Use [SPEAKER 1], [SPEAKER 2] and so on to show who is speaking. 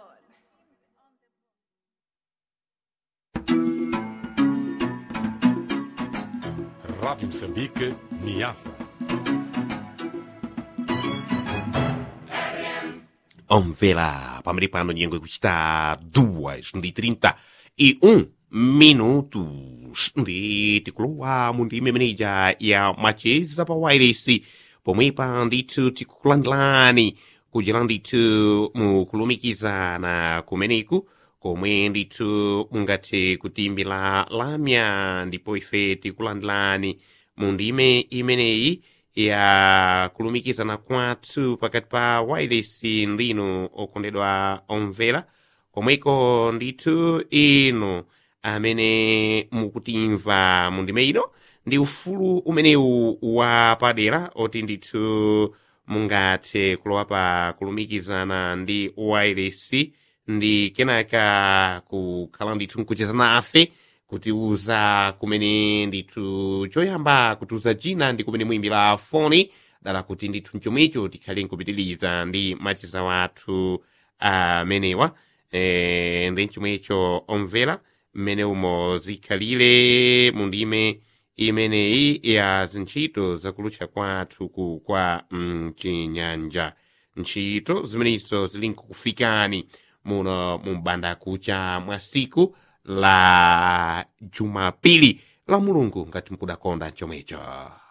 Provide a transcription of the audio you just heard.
[SPEAKER 1] Rádio Moçambique, Niassa.
[SPEAKER 2] omvera pamene pano nyengo ikuchita duas ndi 31 minutos ndi tikulowa mu ndime imeneja ya macheza pa wireless pomwepa ndithu tikukulandilani kuchera ndithu mu kulumikizana kumeneku komwe ndithu mungathe kutimbira lamya ndipo ife tikulandilani mu ndime imeneyi ya kulumikizana kwathu pakati pa wireless ndinu okondedwa omvera komweko ndithu inu amene mukutimva mu ndime ino ndi ufulu umenewu wapadera oti ndithu mungathe kulowa pa kulumikizana ndi wireless ndi kenaka kukhala ndithu nkucheza nafe kutiuza kumene ndithu choyamba kutiuza china ndi kumene muyimbira foni dala kuti ndithu mchomwecho tikhale nkupitiriza ndi macheza wathu amenewa e, ndi mchomwecho omvera mmene umo zikhalire mu ndime imeneyi ya zintchito zakulutcha kwathu ku kwa mchinyanja ntchito zimenezo zili nkukufikani muno mu banda kucha mwa siku la jumapili la mulungu ngati mkudakonda chomwecho